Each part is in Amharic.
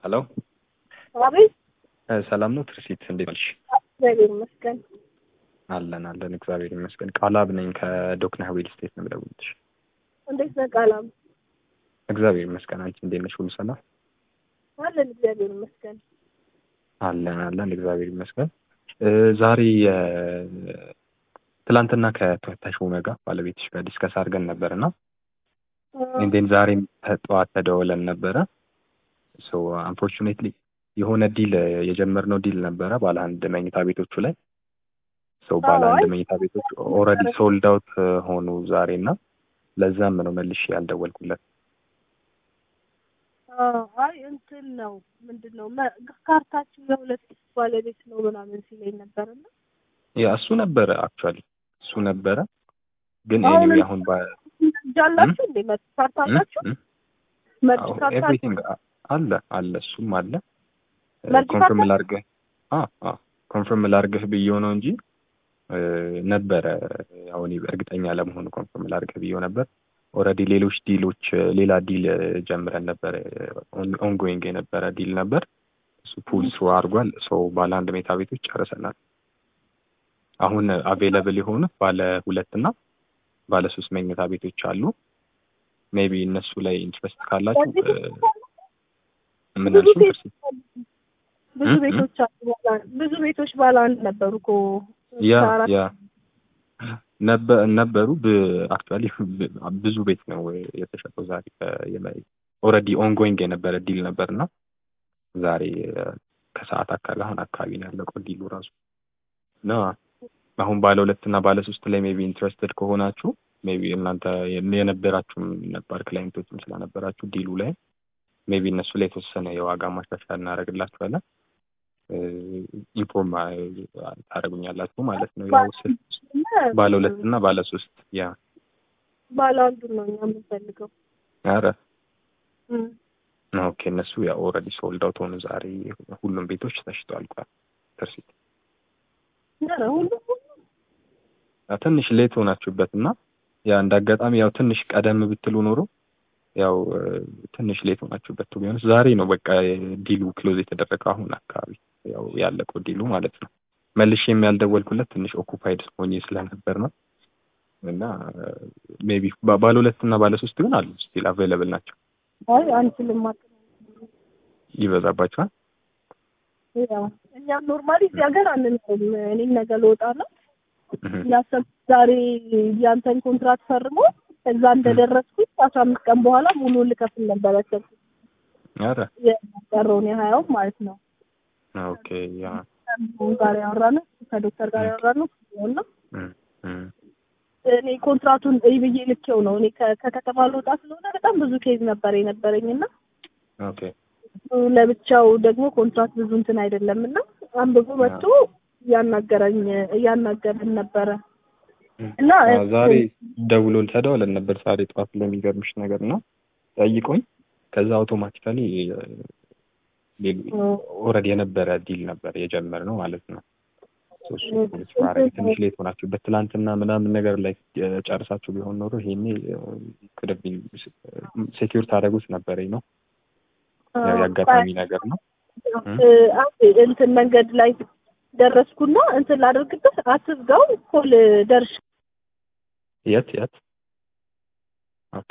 ሄሎ አቤት ሰላም ነው ትርሲት፣ እንዴት ነሽ? እግዚአብሔር ይመስገን። አለን አለን፣ እግዚአብሔር ይመስገን። ቃላብ ነኝ ከዶክና ሪል ስቴት ነው የምደውልልሽ። እንዴት ነህ ቃላም? እግዚአብሔር ይመስገን። አንቺ እንዴት ነሽ? ሁሉ ሰላም? አለን እግዚአብሔር ይመስገን። አለን አለን፣ እግዚአብሔር ይመስገን። ዛሬ ትላንትና ከቶዮታ ሾመ ጋር ባለቤትሽ ጋር ዲስከስ አድርገን ነበር እና እንዴን ዛሬም ጠዋት ተደውለን ነበረ። ሶ አንፎርቹኔትሊ የሆነ ዲል የጀመርነው ዲል ነበረ ባለ አንድ መኝታ ቤቶቹ ላይ ሰው ባለ አንድ መኝታ ቤቶች ኦልሬዲ ሶልድ አውት ሆኑ ዛሬ እና ለዛም ነው መልሼ ያልደወልኩለት። አይ እንትን ነው ምንድን ነው ካርታችሁ የሁለት ባለቤት ነው ምናምን ሲለኝ ነበር እና ያ እሱ ነበረ አክቹዋሊ እሱ ነበረ ግን ኤኒዌይ አሁን ጃላችሁ እንዴ መጥ ካርታ አላችሁ? መጥ ካርታ ኤቭሪቲንግ አለ አለ እሱም አለ መርጅ ኮንፈርም ካርታ? ላርገህ አ አ ኮንፈርም ላርገህ ብዬው ነው እንጂ ነበረ ያው እኔ እርግጠኛ ለመሆኑ ኮንፈርም ላርገህ ብዬው ነበር። ኦልሬዲ ሌሎች ዲሎች ሌላ ዲል ጀምረን ነበር። ኦንጎይንግ የነበረ ዲል ነበር። እሱ ፑል ስሩ አድርጓል። ሰው ባለ አንድ ሜታ ቤቶች ጨርሰናል። አሁን አቬለብል የሆኑት ባለ ሁለት እና ባለ ሶስት መኝታ ቤቶች አሉ። ሜቢ እነሱ ላይ ኢንትረስት ካላችሁ ምን ብዙ አልሽኝ? ቤት ብዙ እ? ቤቶች አሉ ባለ አንድ- ብዙ ቤቶች ባለ አንድ ነበሩ እኮ ያ አራት ያ ነበ- ነበሩ አክቹዋሊ ብዙ ቤት ነው የተሸጠው ዛሬ ኦልሬዲ ኦንጎይንግ የነበረ ዲል ነበር እና ዛሬ ከሰዓት አካባቢ አሁን አካባቢ ነው ያለቀው ዲሉ ራሱ እና አሁን ባለ ሁለት እና ባለ ሶስት ላይ ሜቢ ኢንትረስትድ ከሆናችሁ ሜቢ እናንተ የነበራችሁም ነባር ክላይንቶችም ስለነበራችሁ ዲሉ ላይ ሜቢ እነሱ ላይ የተወሰነ የዋጋ ማሻሻያ እናደርግላችኋለን። ኢንፎርም ታደርጉኛላችሁ ማለት ነው። ያው ስ- ባለ ሁለት እና ባለ ሶስት ያ ባለ አንዱን ነው እኛ የምንፈልገው። ኧረ እም። ኦኬ እነሱ ያው ኦልሬዲ ሶልድ አውት ሆኑ። ዛሬ ሁሉም ቤቶች ተሽጠው አልቋል። ትርሲት ኧረ ሁሉም ሁሉም ያው ትንሽ ሌት ሆናችሁበት እና ያ እንደ አጋጣሚ ያው ትንሽ ቀደም ብትሉ ኖሮ ያው እ፣ ትንሽ ሌት ሆናችሁበት ቢሆንስ ዛሬ ነው በቃ ዲሉ ክሎዝ የተደረገው አሁን አካባቢ ያው ያለቀው ዲሉ ማለት ነው። መልሼም ያልደወልኩለት ትንሽ ኦኩፓይድ ሆኜ ስለነበር ነው እና ሜቢ ባለ ሁለት እና ባለ ሶስት ግን አሉ ስቲል አቬይለብል ናቸው። አይ አንችልም ማለት ይበዛባቸዋል። ያው እኛም ኖርማሊ እዚህ ሀገር አንኖርም። እኔም ነገ ልወጣ ነው እህ፣ ያሰብኩት ዛሬ ያንተን ኮንትራት ፈርሞ እዛ እንደደረስኩኝ አስራ አምስት ቀን በኋላ ሙሉውን ልከፍል ነበር ያሰብኩት ኧረ የቀረውን የሀያው ማለት ነው። ኦኬ ያ ከሚሆን ጋር ያወራነው ከዶክተር ጋር ያወራነው እና እም፣ እም፣ እኔ ኮንትራቱን እይ ብዬ ልኬው ነው። እኔ ከ- ከከተማ ልወጣ ስለሆነ በጣም ብዙ ኬዝ ነበር የነበረኝ እና ኦኬ ለብቻው ደግሞ ኮንትራት ብዙ እንትን አይደለም እና አንብቦ መጥቶ እያናገረኝ እያናገረን ነበረ እና አዎ፣ ዛሬ ደውሎ ተደውለን ነበር ዛሬ ጠዋት ለሚገርምሽ ነገር እና ጠይቆኝ ከዛ አውቶማቲካሊ ኦልሬዲ የነበረ ዲል ነበር የጀመርነው ማለት ነው። ሶ እሱ ትንሽ ማረግ ትንሽ ሌት ሆናችሁበት ትላንትና ምናምን ነገር ላይ እ፣ ጨርሳችሁ ቢሆን ኖሮ ይሄኔ ክደብኝ ሴኪዩር ታደረጉት ነበር ነው ያው የአጋጣሚ ነገር ነው። እ፣ አንዴ እንትን መንገድ ላይ ደረስኩና እንትን ላደርግበት አትዝጋው ኮል ደርሽ የት የት ኦኬ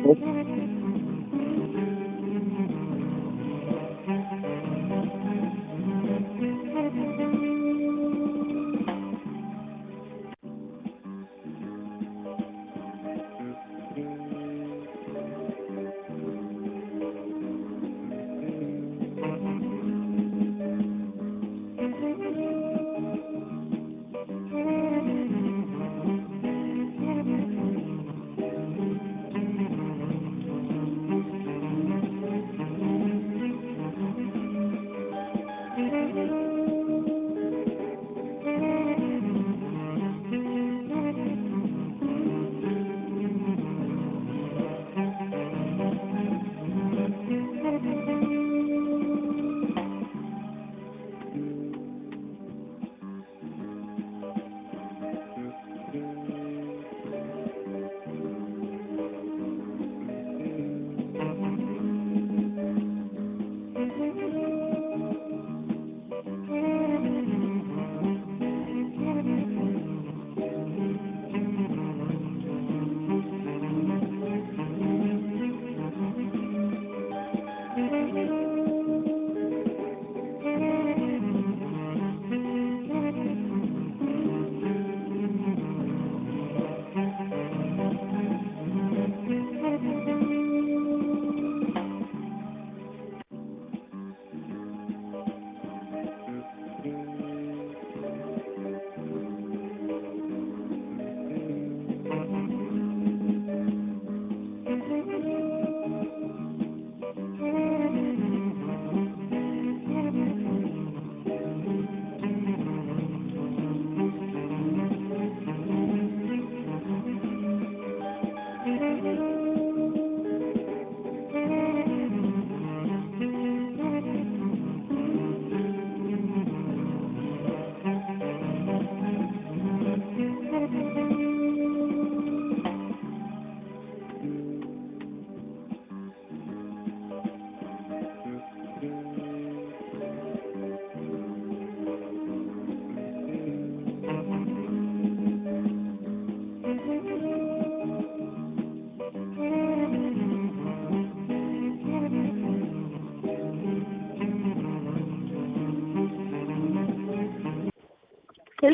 ሄሎ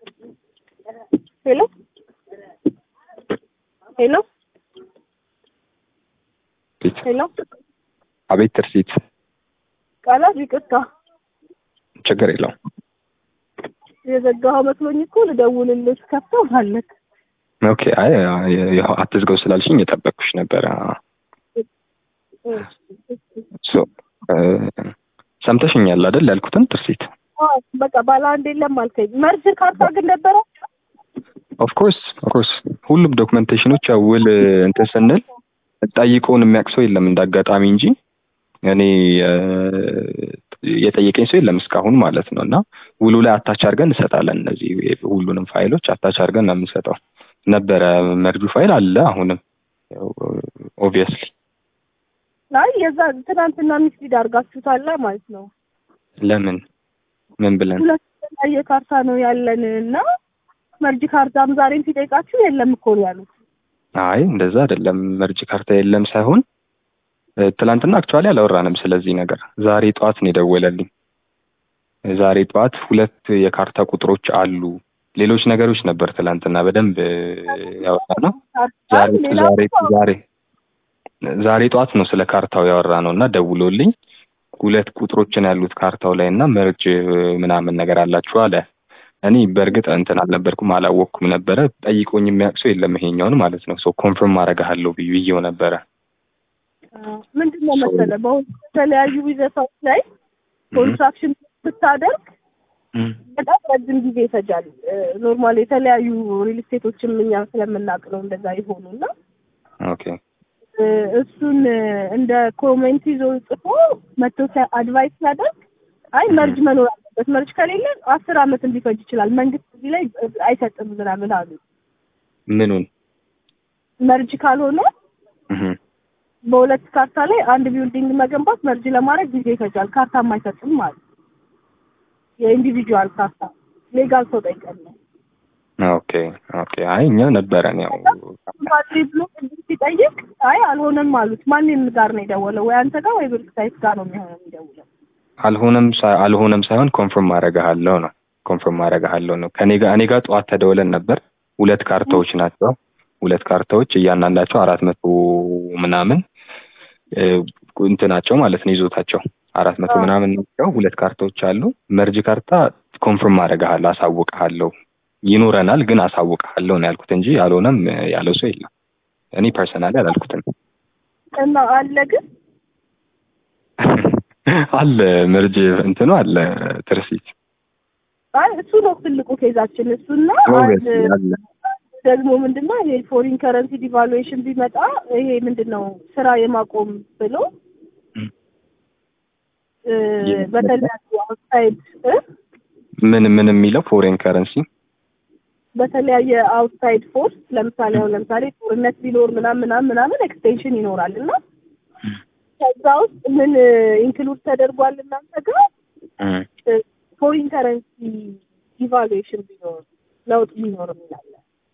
ሄሎ ሄሎ ሄሎ አቤት ትርሲት፣ ቃላት ይቅርታ ችግር የለውም። የዘጋኸው መስሎኝ እኮ ልደውልልህ ከፍተው አለክ ኦኬ። አይ ያው አትዝገው ስላልሽኝ የጠበቅኩሽ ነበረ። ሶ ሰምተሽኛል አይደል ያልኩትን ትርሲት? በቃ ባለ አንድ የለም አልከኝ። መርጅ ካርታ ግን ነበረ። ኦፍኮርስ ኦፍኮርስ ሁሉም ዶክመንቴሽኖች ያው ውል እንትን ስንል ጠይቆን የሚያውቅ ሰው የለም እንዳጋጣሚ እንጂ እኔ የጠየቀኝ ሰው የለም እስካሁን ማለት ነው። እና ውሉ ላይ አታች አድርገን እንሰጣለን። እነዚህ ሁሉንም ፋይሎች አታች አድርገን ነው የምንሰጠው። ነበረ መርጁ ፋይል አለ አሁንም ኦብቪየስሊ። አይ የዛ ትናንትና ሚስሊድ አድርጋችሁታል ማለት ነው። ለምን ምን ብለን ሁለት የተለያየ ካርታ ነው ያለን እና መርጅ ካርታም ዛሬም ሲጠይቃችሁ የለም እኮ ነው ያሉት። አይ እንደዛ አይደለም። መርጅ ካርታ የለም ሳይሆን ትላንትና አክቹዋሊ አላወራንም ስለዚህ ነገር። ዛሬ ጠዋት ነው የደወለልኝ። ዛሬ ጠዋት ሁለት የካርታ ቁጥሮች አሉ። ሌሎች ነገሮች ነበር ትላንትና በደንብ ያወራ ነው። ዛሬ ዛሬ ዛሬ ዛሬ ጠዋት ነው ስለ ካርታው ያወራ ነው እና ደውሎልኝ ሁለት ቁጥሮችን ያሉት ካርታው ላይ እና መርጅ ምናምን ነገር አላችሁ አለ። እኔ በእርግጥ እንትን አልነበርኩም አላወቅኩም ነበረ። ጠይቆኝ የሚያውቅ ሰው የለም ይሄኛውን ማለት ነው። ሰው ኮንፈርም ማድረግሃለሁ ብዬው ነበረ። ምንድን ነው መሰለህ በሁለት የተለያዩ ይዘታዎች ላይ ኮንስትራክሽን ስታደርግ በጣም ረጅም ጊዜ ይፈጃል። ኖርማል የተለያዩ ሪል ስቴቶችም እኛ ስለምናውቅ ነው እንደዛ የሆኑ እና ኦኬ እሱን እንደ ኮሜንት ይዞ ጽፎ መቶ አድቫይስ ሲያደርግ አይ መርጅ መኖር አለበት፣ መርጅ ከሌለ አስር አመትም ሊፈጅ ይችላል፣ መንግስት እዚህ ላይ አይሰጥም ምናምን አሉ። ምኑን መርጅ ካልሆነ በሁለት ካርታ ላይ አንድ ቢልዲንግ መገንባት መርጅ ለማድረግ ጊዜ ይፈጃል፣ ካርታም አይሰጥም ማለት የኢንዲቪጁዋል ካርታ ሌጋል ሰው ጠይቀን ነው። ኦኬ ኦኬ። አይ እኛ ነበረን ያው ካርታ ባትሪ ብሎ ቅድም ሲጠይቅ አይ አልሆነም አሉት። ማንም ጋር ነው የደወለው? ወይ አንተ ጋር ወይ ብርክታይት ጋር ነው የሚሆነው የሚደውለው። አልሆነም ሳ- አልሆነም ሳይሆን ኮንፈርም ማድረግሃለሁ ነው ኮንፈርም ማድረግሃለሁ ነው። ከኔ ጋር እኔ ጋር ጠዋት ተደውለን ነበር። ሁለት ካርታዎች ናቸው። ሁለት ካርታዎች እያንዳንዳቸው አራት መቶ ምናምን እ፣ እንትናቸው ማለት ነው ይዞታቸው አራት መቶ አዎ። ምናምን ናቸው። ሁለት ካርታዎች አሉ። መርጅ ካርታ ኮንፈርም ማድረግሃለሁ፣ አሳውቅሃለሁ፣ ይኖረናል ግን አሳውቅሃለሁ ነው ያልኩት እንጂ አልሆነም ያለው ሰው የለም። እኔ ፐርሰናሊ አላልኩትም። እና አለ ግን አለ መርጅ እንትኑ አለ ትርሲት አይ እሱ ነው ትልቁ ኬዛችን እሱና አንድ ኦብቪየስሊ አለ ደግሞ ምንድነው ይሄ ፎሪን ከረንሲ ዲቫሉዌሽን ቢመጣ ይሄ ምንድነው ስራ የማቆም ብሎ ም። እ፣ ይህ በተለያዩ አውትሳይድ እ? ምን ምን የሚለው ፎሬን ከረንሲ በተለያየ አውትሳይድ ፎርስ ለምሳሌ አሁን ለምሳሌ ጦርነት ቢኖር ምናምን ምናምን ምናምን ኤክስቴንሽን ይኖራል እና ከዛ ውስጥ ምን ኢንክሉድ ተደርጓል እናንተ ጋር ፎሪን ከረንሲ ዲቫሉዌሽን ቢኖር ለውጥ ቢኖር የሚላለ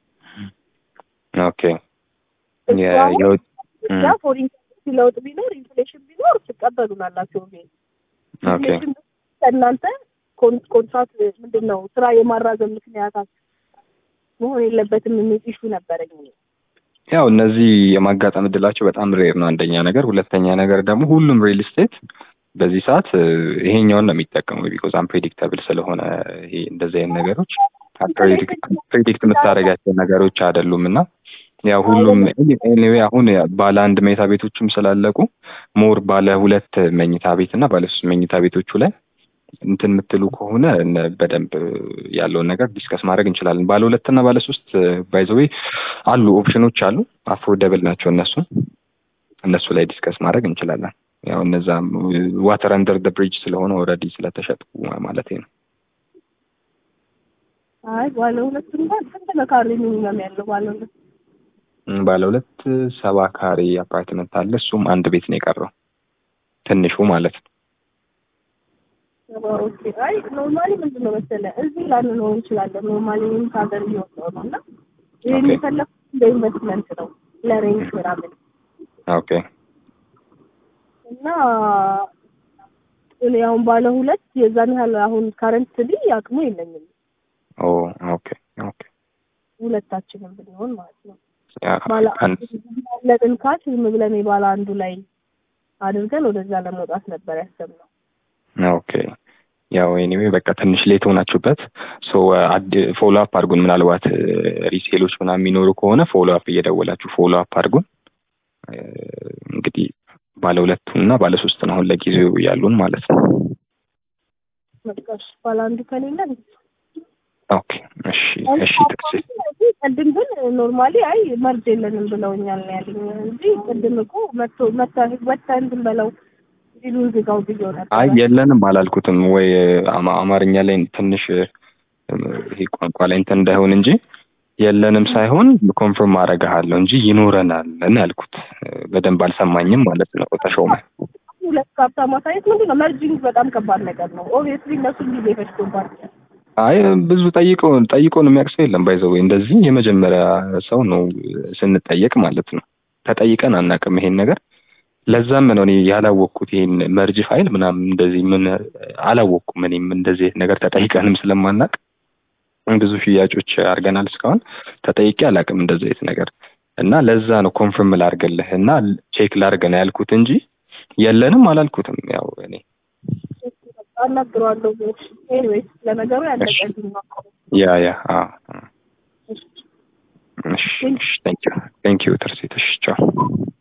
ኦኬ የ- የውጭ እዛ ፎሪን ከረንሲ ለውጥ ቢኖር ኢንፍሌሽን ቢኖር ትቀበሉናላችሁ ኦኬ ኦኬ ኢንፍሌሽን ከእናንተ ኮን- ኮንትራክት ምንድን ነው ስራ የማራዘም ምክንያታችሁ መሆን የለበትም የሚል ኢሹ ነበረኝ እኔ። ያው እነዚህ የማጋጠም እድላቸው በጣም ሬር ነው። አንደኛ ነገር፣ ሁለተኛ ነገር ደግሞ ሁሉም ሪል ስቴት በዚህ ሰዓት እ፣ ይሄኛውን ነው የሚጠቀመው ቢኮዝ አንፕሬዲክተብል ስለሆነ ይሄ እንደዚህ አይነት ነገሮች ፕሬዲክት የምታደርጋቸው ነገሮች አይደሉም እና ያው ሁሉም ኤኒዌይ አሁን ባለ አንድ መኝታ ቤቶችም ስላለቁ ሞር ባለ ሁለት መኝታ ቤት እና ባለ ሶስት መኝታ ቤቶቹ ላይ እንትን የምትሉ ከሆነ እነ- በደንብ ያለውን ነገር ዲስከስ ማድረግ እንችላለን። ባለ ሁለት እና ባለ ሶስት ባይዘዌ አሉ ኦፕሽኖች አሉ። አፎርደብል ናቸው እነሱ እነሱ ላይ ዲስከስ ማድረግ እንችላለን። ያው እነዛም ዋተር አንደር ደ ብሪጅ ስለሆነ ኦልሬዲ ስለተሸጡ ማለት ነው። አይ ባለ ሁለት እንኳን ስንት ነው ካሬ ሚኒመም ያለው ባለ ሁለት? እም፣ ባለ ሁለት ሰባ ካሬ አፓርትመንት አለ። እሱም አንድ ቤት ነው የቀረው ትንሹ ማለት ነው። ኦኬ። አይ ኖርማሊ ምንድን ነው መሰለህ እዚህ ላንኖር እንችላለን። ኖርማሊ እኔም ከሀገር እየወጣሁ ነው እና ይህ ኦኬ። የሚፈለጉት እንደ ኢንቨስትመንት ነው ለሬንት ምናምን ኦኬ እና እኔ አሁን ባለ ሁለት የዛን ያህል አሁን ካረንትሊ አቅሙ የለኝም ኦ ኦኬ ኦኬ ሁለታችንም ብንሆን ማለት ነው። ያ ባለ አንድ አንዱ ያለንን ካች ዝም ብለን የባለ አንዱ ላይ አድርገን ወደዛ ለመውጣት ነበር ያሰብነው። ኦኬ ያው ኤኒዌይ በቃ ትንሽ ሌት ሆናችሁበት ሶ ፎሎ አፕ አድርጉን። ምናልባት ሪሴሎች ምናምን የሚኖሩ ከሆነ ፎሎ አፕ እየደወላችሁ ፎሎ አፕ አድርጉን። እ፣ እንግዲህ ባለ ሁለቱ እና ባለ ሶስት ነው አሁን ለጊዜው ያሉን ማለት ነው። መጥቀሽ ባለ አንዱ ከሌለ ኦኬ እሺ እሺ ትክስ ቅድም ግን ኖርማሊ አይ መርጅ የለንም ብለውኛል ነው ያለኝ እንጂ ቅድም እኮ መቶ መታ ወጥተህ እንትን በለው ሲሉን ዝጋው ብዬው ነበር። አይ የለንም አላልኩትም ወይ አማ- አማርኛ ላይ ትንሽ እ፣ ይሄ ቋንቋ ላይ እንትን እንዳይሆን እንጂ የለንም ሳይሆን ኮንፈርም አደርግሃለሁ እንጂ ይኖረናል ነው ያልኩት። እ፣ በደንብ አልሰማኝም ማለት ነው ተሾመ። ሁለት ካርታ ማሳየት ምንድን ነው መርጂንግ በጣም ከባድ ነገር ነው። ኦብቪየስሊ እነሱም ጊዜ ፈጅቶባቸዋል። አይ ብዙ ጠይቆ ጠይቆን የሚያውቅ ሰው የለም። ባይዘው እንደዚህ የመጀመሪያ ሰው ነው ስንጠየቅ ማለት ነው። ተጠይቀን አናውቅም ይሄን ነገር። ለዛም ነው እኔ ያላወቅኩት ይሄን መርጅ ፋይል ምናምን እንደዚህ ምን አላወቅኩም። እኔም እንደዚህ አይነት ነገር ተጠይቀንም ስለማናውቅ ብዙ ሽያጮች አድርገናል እስካሁን ተጠይቄ አላውቅም እንደዚህ አይነት ነገር እና ለዛ ነው ኮንፈርም ላርገልህ እና ቼክ ላርግ ነው ያልኩት እንጂ የለንም አላልኩትም። ያው እኔ አናግረዋለሁ። ኤኒዌይስ ለነገሩ ያለቀልኝ ነው። ያ ያ አዎ እሺ እሺ ቴንክ ዩ ቴንክ ዩ ትርሲት እሺ ቻው